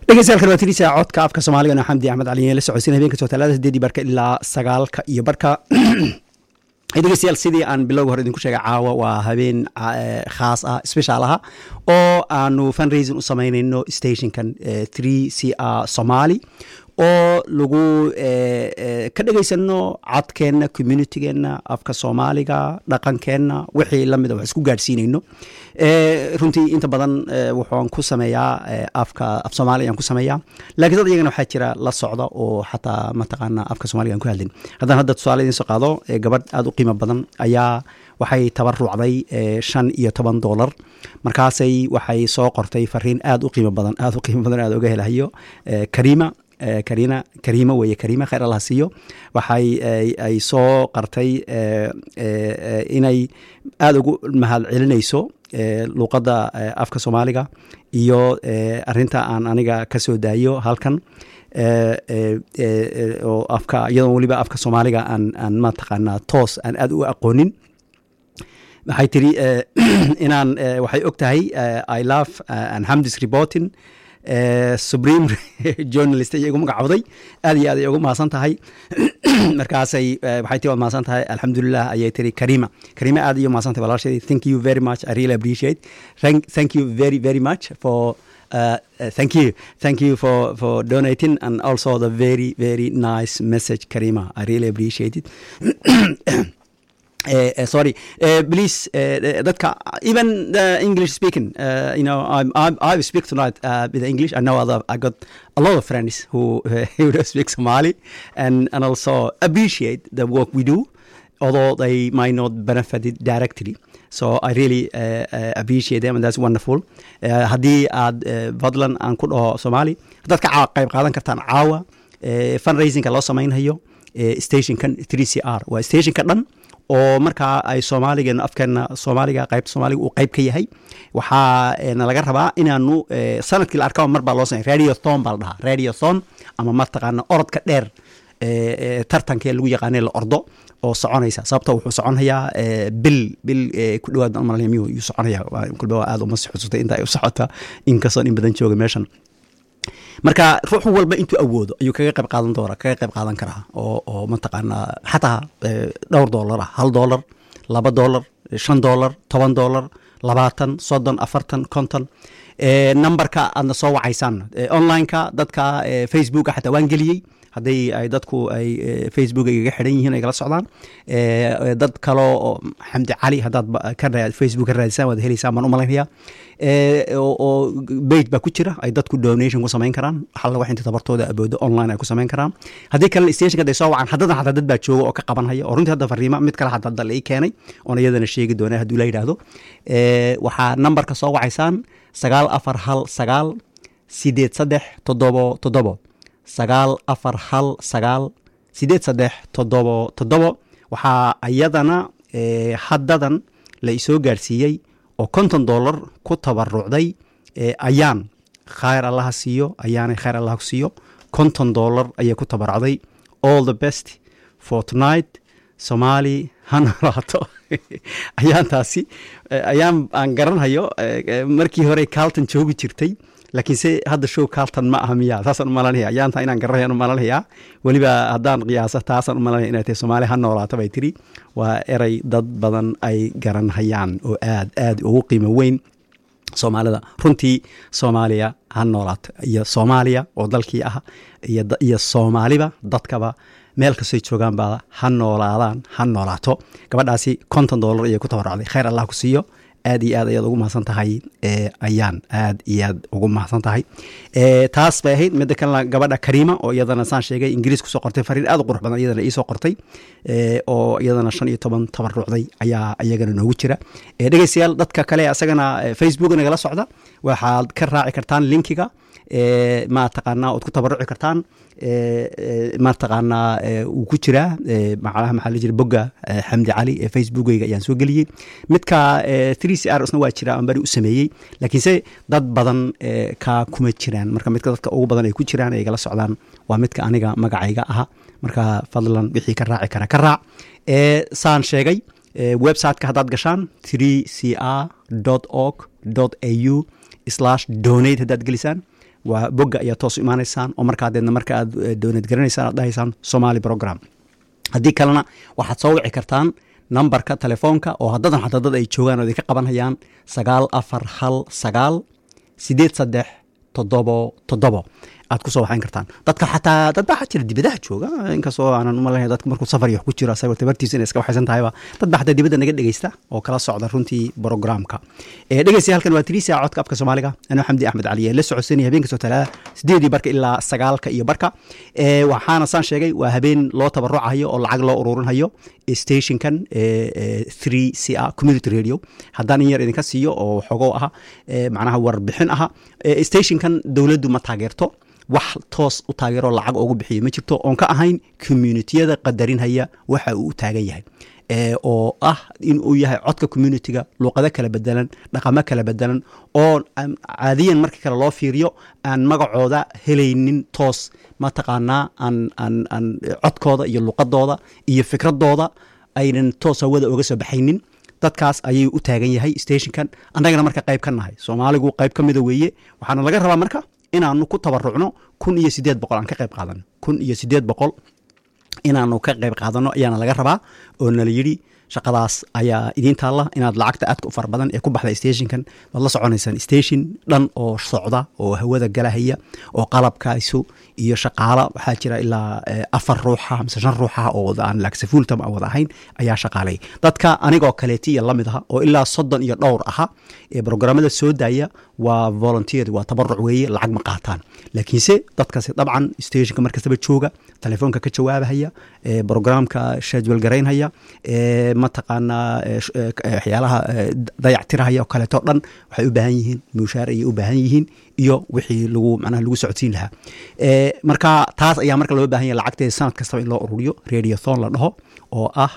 dhegeystayaal waa tirisa codka afka soomaaliga no xamdi axmed cali la socodsiin habeen kastoo talaada sideedii barka ilaa sagaalka iyo barka dhegeystayaal sidii aan bilowga hore idinku sheegay caawa waa habeen khaas ah special aha oo aanu fundraising u samaynayno stationkan three c r somali oo lagu ka dhegaysano codkeenna communitygeenna afka soomaaliga dhaqankeenna wixii lamida wax isku gaadhsiinayno runtii inta badan wuxuan ku sameeyaa afka af soomaaliga ayaan ku sameeyaa lakiin dad iyagana waxaa jira la socda oo xataa mataqaana afka soomaliga aan ku hadlin haddaan hadda tusaale idiin soo qaado gabadh aada u qiimo badan ayaa waxay tabarucday shan iyo toban dollar markaasay waxay soo qortay fariin aada u qiimo badan aada u qiimo badan aada uga helahayo karima karina kariima weeye kariima khayr allah siiyo waxay ay soo qartay inay aada ugu mahad celinayso luuqadda afka soomaaliga iyo arinta aan aniga ka soo daayo halkan oo afka iyadoon weliba afka soomaaliga aan aan mataqaanaa toos aan aada u aqoonin waxay tiri inaan waxay og tahay i love and hamdis reporting supreme journalist ayay igu magacawday aad iyo aad ay ugu mahadsan tahay markaasay waxay tii waad mahadsan tahay alxamdulilah ayay tiri karima karima aad iyo mahadsan tahay walaashay thank you very much i really appreciate thank, thank you very very much for Uh, uh, thank you thank you for for donating and also the very very nice message karima i really appreciate it Uh, uh, sorry, uh, please, dadka even the English speaking, you know, I'm, I'm, I speak tonight with English. I know other, I got a lot of friends who who speak Somali and and also appreciate the work we do, although they might not benefit it directly. So I really appreciate them and that's wonderful. haddii aad fadlan aan ku dhaho Somali, haddaad ka qayb qaadan kartaan caawa fundraisingka loo samaynhayo stationkan 3CR waa stationka dhan oo markaa ay soomaaligeena afkeena soomaaliga qaybta soomaaliga uu qayb ka yahay waxaa nalaga rabaa inaanu sanadkii la arkaba mar baa loo samey radiothon baa la dhahaa radiothon ama mataqaana orodka dheer tartankee lagu yaqaanay la ordo oo soconaysa sababta wuxuu soconayaa bil bil ku dhawaad malaya miyuu yuu soconaya kulba aada uma si xusutay inta ay u socota inkastoo in badan jooga meeshan marka ruux walba intuu awoodo ayuu kaga qayb qaadan doona kaga qayb qaadan karaa oo oo mataqaanaa xataa dhowr dollar ah hal dollar laba dollar shan dollar toban dollar labaatan soddon afartan konton numberka aadna soo wacaysaan onlineka dadka facebooka xataa waan geliyey haddii ay dadku ay facebook igaga xidhan yihiin ay kala socdaan dad kaloo oo xamdi cali haddaad ka facebook ka raadisaan waad helaysaan baan u malaynaya oo bage baa ku jira ay dadku donation ku samayn karaan alla wax inta tabartooda aboodo online ay ku samayn karaan haddii kalena stationka haday soo wacan haddadan xataa dad baa jooga oo ka qabanhaya oo runtii hadda fariima mid kale xataa hadda la ii keenay oona iyadana sheegi doona hadduu la yidhaahdo waxaa numberka soo wacaysaan sagaal afar hal sagaal sideed saddex toddobo toddobo sagaal afar hal sagaal sideed saddex toddobo toddobo waxaa iyadana haddadan la isoo gaarsiiyey oo konton dollar ku tabarucday ayaan khayr allaha siiyo ayaanay khayr allaha ku siiyo konton dollar ayay ku tabarucday all the best for tonight somali ha noolaato ayaantaasi ayaan aan garanhayo markii hore carlton joogi jirtay laakiinse hadda show carlton ma aha miya saasaan u malanaya ayaanta inaan garanayaan u malanaya weliba haddaan qiyaaso taasaan u malanaya inay tahay soomaali ha noolaato bay tiri waa erey dad badan ay garanhayaan oo aad aad ugu qiimo weyn soomaalida runtii soomaaliya ha noolaato iyo soomaaliya oo dalkii ah iyo soomaaliba dadkaba meel kastoy joogaanba ha noolaadaan ha noolaato gabadhaasi konton dollar ayay ku tabaracday khayr allah ku siiyo aad iyo aad ayaad ugu mahadsan tahay ayaan aad iyo aad ugu mahadsan tahay taas bay ahayd midda kalena gabadha kariima oo iyadana saan sheegay ingiriis kusoo qortay fariin aad u qurux badan iyadana iisoo qortay oo iyadana shan iyo toban tabarucday ayaa iyagana noogu jira dhegeystayaal dadka kale asagana facebook nagala socda waxaad ka raaci kartaan linkiga mataqaanaa ood ku tabaruci kartaan mataqaanaa wuu ku jiraa macnaha maxaa la jira bogga xamdi cali ee facebookeyga ayaan soo geliyey midka three c r isna waa jira aan bari u sameeyey laakiinse dad badan ka kuma jiraan marka midka dadka ugu badan ay ku jiraan ay gala socdaan waa midka aniga magacayga aha marka fadlan wixii ka raaci kara ka raac saan sheegay websiteka haddaad gashaan three c r org au slash donate haddaad gelisaan waa bogga ayaa toos u imaanaysaan oo markaa deedna marka aad doonad garanaysaan aad dhahaysaan somali program haddii kalena waxaad soo wici kartaan nambarka telefoonka oo haddadan xataa dad ay joogaan oo idinka qabanhayaan sagaal afar hal sagaal sideed saddex toddobo toddobo aad kusoo waxayn kartaan dadka xataa dad baa waxaa jira dibadaha jooga inkastoo aanan umalahay dadka markuu safar iyo wax ku jiro asagoo tabartiisa inay iska waxaysan tahayba dad baa xataa dibadda naga dhegeysta oo kala socda runtii programka dhegeysta halkan waa tiriisa codka afka soomaaliga anoo xamdi axmed cali ee la socodsanaya habeenka soo talaada sideedii barka ilaa sagaalka iyo barka waxaana saan sheegay waa habeen loo tabarucayo oo lacag loo ururinhayo stationkan three c a community radio haddaan in yar idinka siiyo oo waxoogoo aha macnaha warbixin aha stationkan dowladdu ma taageerto wax toos u taageeroo lacag oogu bixiya ma jirto oon ka ahayn communitiyada qadarinhaya waxa uu u taagan yahay oo ah in uu yahay codka communitiga luuqado kala bedelan dhaqamo kala bedelan oo caadiyan markii kale loo fiiriyo aan magacooda helaynin toos mataqaanaa aan codkooda iyo luuqadooda iyo fikradooda aynan toos hawada oga soo baxaynin dadkaas ayuu u taagan yahay stationkan annagana marka qayb ka nahay soomaaligu qayb ka mida weeye waxaana laga rabaa marka inaanu ku tabarucno kun iyo sideed boqol aan ka qayb qaadano kun iyo sideed boqol inaanu ka qayb qaadano ayaana laga rabaa oo nala yidhi shaqadaas ayaa idiin taalla inaad lacagta aadka u fara badan ee ku baxda stationkan waad la soconaysaan station dhan oo socda oo hawada galahaya oo qalabkaisu iyo shaqaala waxaa jira ilaa afar ruuxa mise shan ruuxa oo aan laagsafuultam aan wada ahayn ayaa shaqaalay dadka anigoo kaleetiya la mid aha oo ilaa soddon iyo dhowr aha ee programmada soo daaya waa volunteer waa tabaruc weeye lacag ma qaataan laakiinse dadkaasi dabcan stationka markastaba jooga telefoonka ka jawaabahaya programka shadwal garaynhaya mataqaanaa waxyaalaha dayactirahaya oo kaleeto dhan waxay u baahan yihiin mushaar ayay u baahan yihiin iyo wixii lagu macnaha lagu socodsiin lahaa marka taas ayaa marka loo baahan yahay lacagteeda sanad kastaba in loo ururiyo radiothon la dhaho oo ah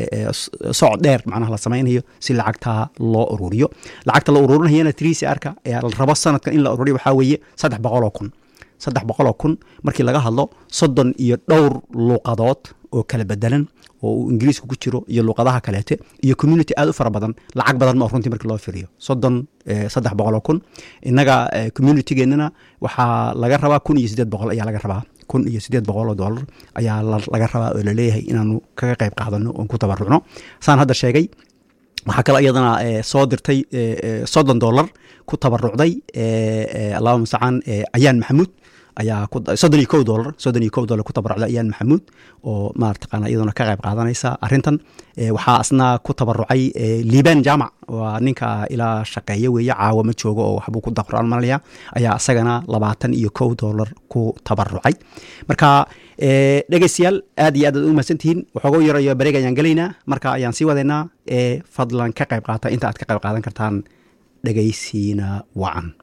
socod dheer macnaha la samaynayo si lacagtaa loo ururiyo lacagta la ururinayana trcrka ee la rabo sanadkan in la ururiyo waxaa weeye saddex boqol oo kun saddex boqol oo kun markii laga hadlo soddon iyo dhowr luuqadood oo kala bedelan oo uu ingiriisku ku jiro iyo luuqadaha kaleete iyo community aad u fara badan lacag badan ma runtii markii loo firiyo soddon saddex boqol oo kun innaga communitygeenana waxaa laga rabaa kun iyo siddeed boqol ayaa laga rabaa kun iyo siddeed boqol oo dollar ayaa laga rabaa oo laleeyahay inaanu kaga qayb qaadano oon ku tabarucno saan hadda sheegay waxaa kaloo iyadana soo dirtay soddon dollar ku tabarucday allahuma mustacaan ayaan maxamuud ayaa soddon iyo kow dolar soddon iyo kow dolar ku tabarucday ayaan maxamuud oo marataqaana iyaduna ka qayb qaadanaysa arrintan waxaa asna ku tabarucay liban jamac waa ninka ilaa shaqeeya weeye caawa ma joogo oo waxbuu ku daqraan malaya ayaa isagana labaatan iyo kow dolar ku tabarucay marka dhegeystayaal aad iyo aad aad u mahadsantihiin waxooga yarayo bareeg ayaan gelaynaa marka ayaan sii wadaynaa ee fadlan ka qayb qaata inta aad ka qayb qaadan kartaan dhegeysiina wacan